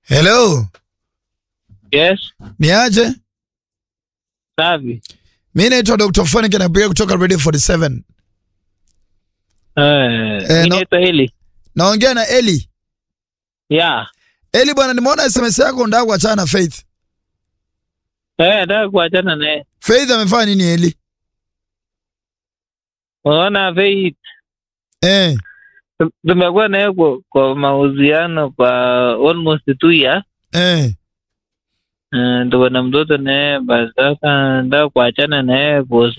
Hello, Yes, niaje? safi. Mi naitwa Dr. Phonic napiga kutoka Radio 47. Eh, Eh, mi no- naitwa Eli. Naongea na Eli. Yeah. Eli bwana, nimeona SMS yako unataka kuachana na Faith. Eh, nataka kuachana naye. Faith amefanya nini Eli? Unaona Faith, Eh, tum- tumekuwa naye kwa, kwa mahusiano kwa almost two years. eh. Eh, tuko na mtoto naye, basi sasa nataka kuachana naye boss